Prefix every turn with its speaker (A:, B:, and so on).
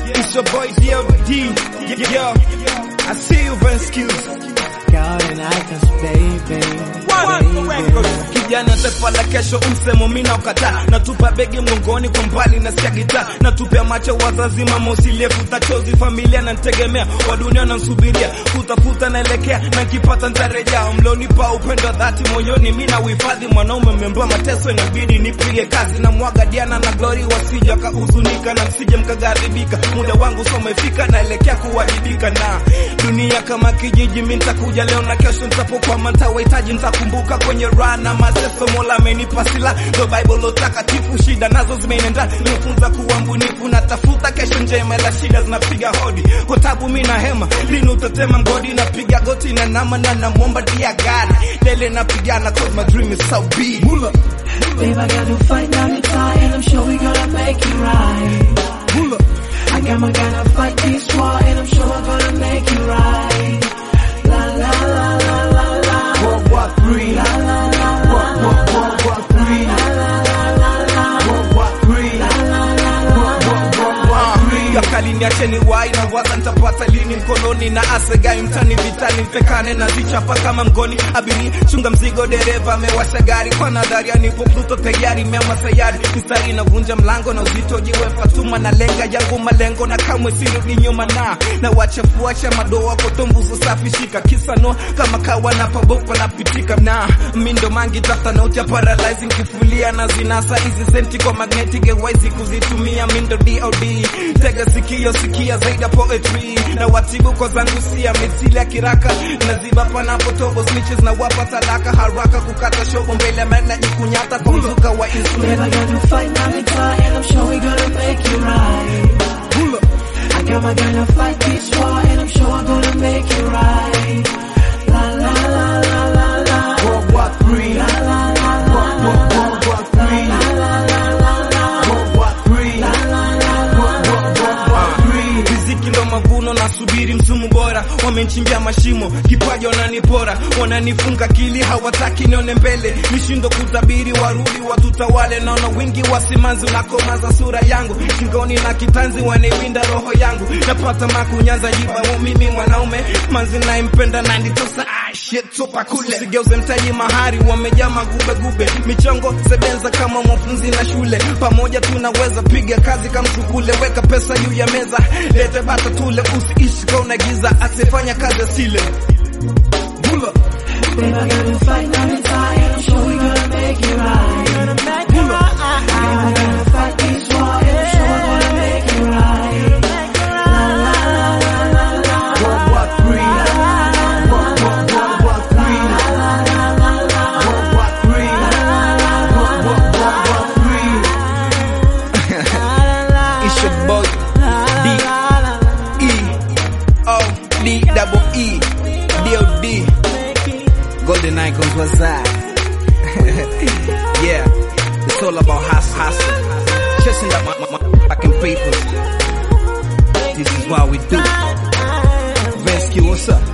A: It's your boy DLD. Yo, I see you Vanskills.
B: Golden icons, baby. baby.
A: Kijana taifa la kesho, msemo mina ukataa, natupa begi mgongoni kwa mbali, nasikia gitaa, natupia macho wazazi, mama usilie, futa chozi, familia nantegemea, wa dunia nansubiria, kutafuta naelekea, na nkipata ntarejea, mlonipa upendo wa dhati moyoni, mina uhifadhi, mwanaume mmemba mateso, inabidi nipige kazi, na mwaga Diana na Glory, wasije wakahuzunika, na msije mkaghadhibika, muda wangu so umefika, naelekea kuwajibika, na dunia kama kijiji, mi nitakuja leo na kesho, nitapokwama ntawahitaji, nitakumbuka kwenye raha na mateso, Mola amenipa sila, ndo Bible takatifu, shida nazo zimenenda, nifunza kuwa mbunifu, natafuta kesho njema, ila shida zinapiga hodi, kwa tabu mi na hema, lini utatema mgodi, napiga goti na nama na namwomba dia God, lele napigana, cause my dream is so big. Mula,
B: Babe, I got to fight down the tie, and I'm sure we gonna make it right.
A: mula.
B: I got my gonna fight this war, and I'm sure we're gonna make it right. La la la la la la.
A: World War Three.
B: La la la la
A: World, world, world War Three.
B: la la la la.
A: World War Three.
B: La la la la.
A: yakali niacheni wai na waza nitapata lini mkononi na asegai mtani vitani mfekane na zichapa kama mgoni abiri chunga mzigo dereva amewasha gari kwa nadharia nipo pluto tayari mema sayari mistari inavunja mlango na uzito jiwe fatuma na lenga yangu malengo na kamwe sirudi nyuma na na wachafuacha madoa kotombuzo safi shika kisa no kama kawa na pabopa napitika na mindo mangi tafta na ucha paralyzing kifulia na zinasa hizi senti kwa magnetic waizi kuzitumia mindo DOD tega sikio sikia zaidi ya poetry na watibu kwa zangu sia misili ya kiraka naziba panapo tobo snitches na wapa talaka haraka kukata shogo mbele mana jikunyata kwa mzuka wa insulin
B: Babe, I got to fight down the tie, and I'm sure we gonna make it right.
A: Hula.
B: I got my gonna fight this war, and I'm sure I'm gonna make it right. La la la la la la.
A: World War Three.
B: La la la la
A: World, world, world War Three.
B: la la la la la.
A: World War Three.
B: La la la la.
A: riziki ndo mavuno nasubiri msumu bora wamenchimbia mashimo kipaji wananipora wananifunga kili hawataki nione mbele nishindo kutabiri warudi watutawale naona wingi wa simanzi unakomaza sura yangu shingoni na kitanzi wanaiwinda roho yangu napata makunyanza jibamu mimi mwanaume manzi naimpenda nanitosa ah, shit tupa kule sigeuze mtaji mahari wamejaa magubegube michongo sebenza kama mwafunzi na shule pamoja tunaweza piga kazi kama shukule weka pesa juu ya meza lete bata tule usiishi kwa unagiza asifanya kazi asile Bula.
B: Babe, I gotta fight down the tie, and I'm sure we gonna make it right.
A: Bula.
B: I gotta fight this war, and I'm sure we're gonna make it right. La la la la la la.
A: World War Three. World, world, world War Three. World War Three. World, world, world War Three. It's your boy D E O D double E D O D Golden Icons was that? yeah, it's all about hustle, hustle. Chasing that my, my, my fucking papers. This is what we do. Rescue, what's up?